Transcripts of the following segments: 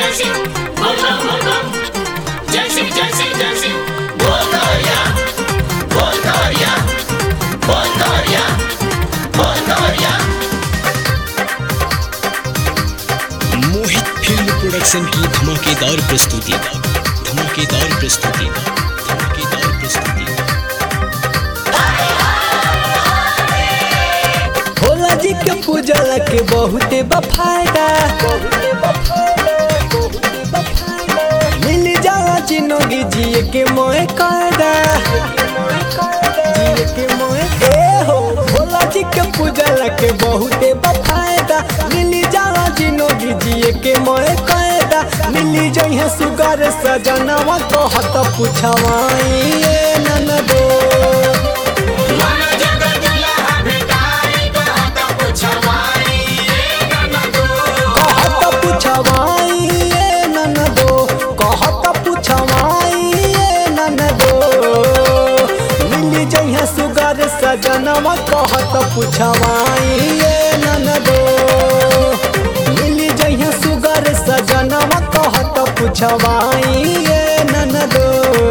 जय शिव बोल बम बोल बम जय शिव जय शिव जय शिव बोल कवरिया बोल कवरिया बोल कवरिया बोल कवरिया मोहित फिल्म प्रोडक्शन की धमाकेदार प्रस्तुति धमाकेदार प्रस्तुति धमाकेदार प्रस्तुति भोला जी के पूजला के बहुते बफायदा मिल जाला जिनगी जिए के मोए कायदा जिए के मोए ए हो भोला जी के पूजला के बहुते बफायदा मिल जाला जिनगी जिए के मोए कायदा मिली जइहे सुगर सजनवा कहत पुछवाई ए ननदो मन जग दुल्हा भेटाई कहत पुछवाई ए ननदो कहत पुछवाई ए ननदो कहत पुछवाई ए ननदो मिली जइहे सुगर सजनवा कहत पुछवाई ए ननदो मिली जइहे सुगर सजनवा कहत पुछवाई ए ननदो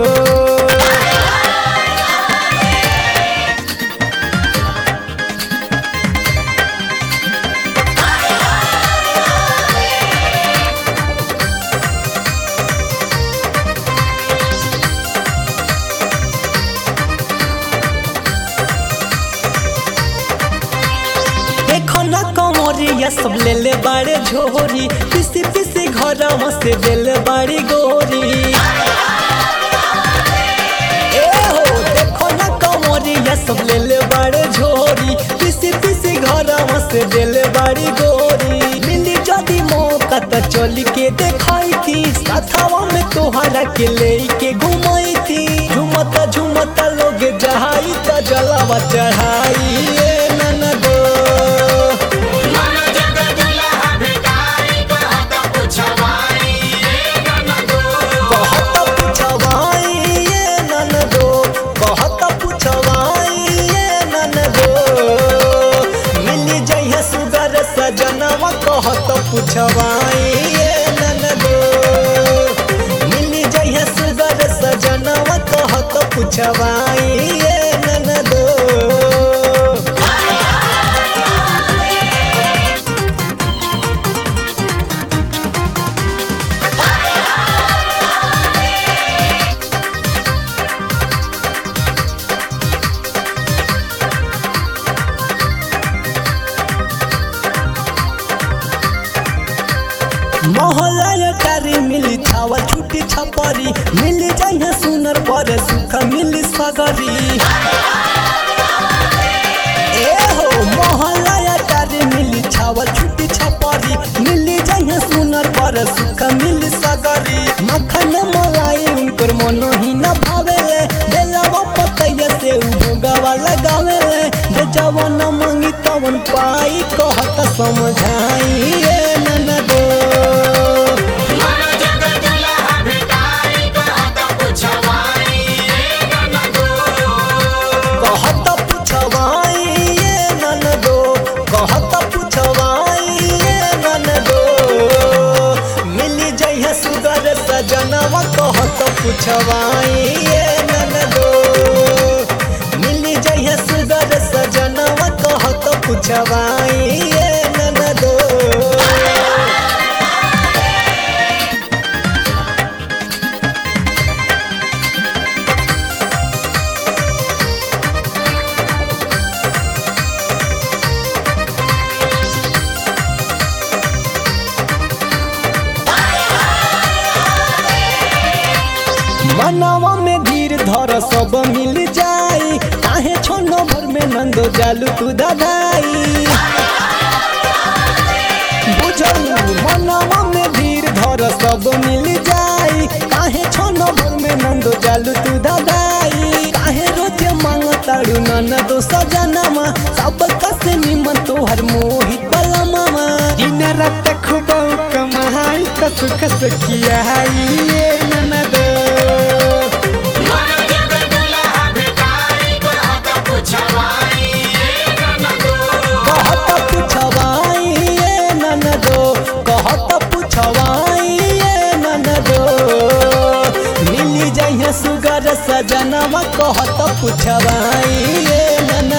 देखो ना कमरिया सब ले ले बाड़े झोरी पिसी पिसी घर से दिल बाड़ी गोरी ए हो देखो ना कमरिया सब ले ले बाड़े झोरी पिसी पिसी घर से दिल बाड़ी गोरी मिली जदी मौका त चली के देखाई थी साथवा में तोहरा के ले के घुमाई थी झुमता झुमता लोग जहाई त जलावा चढ़ाई ए ननदो मन जग दुल्हा भेटाई कहत पुछवाई ए ननदो कहत पुछवाई ये ननदो कहत पुछवाई ये ननदो मिली जइहे सुगर सजनवा कहत पुछवाई ये ननदो मिली जइहे सुगर सजनवा कहत पुछवाई ये ननदो मोहल्ला कारी मिली छावा छुट्टी छपरी मिल जाइए सुनर पर सुख मिली सगरी ए हो मोहल्ला कारी मिली छावा छुट्टी छपरी मिल जाइए सुनर पर सुख मिली सगरी मखन मलाई उनकर मनो ही न भावेले बेलावा पतैया से उगवा लगावेले जे जवन मंगी तवन पाई कहत समझाई ए ननदो मन जग दुल्हा भेटाई कहत पुछवाई ए ननदो कहत पुछवाई ये ननदो कहत पुछवाई ये ननदो मिली जइहे सुगर सजनवा कहत पुछवाई ये ननदो मिली जइहे सुगर सजनवा कहत पुछवाई ये ननदो मनवा में धीर धर सब मिल जाई काहे छोनो भर में नंदो जालू तू दगाई बुझल मनवा में धीर धर सब मिल जाई काहे छोनो भर में नंदो जालू तू दगाई काहे रोजे मांगताड़ू ननदो सजनमा सब कसे निमन तोहर मोहित बला मामा दिन रात खूब कमाई त सुख से कियाई ये ननदो मन जग दुल्हा भेटाई कहत पुछवाई ए ननदो कहत पुछवाई ये ननदो कहत पुछवाई ये सजनवा कहत पुछवाई ये मन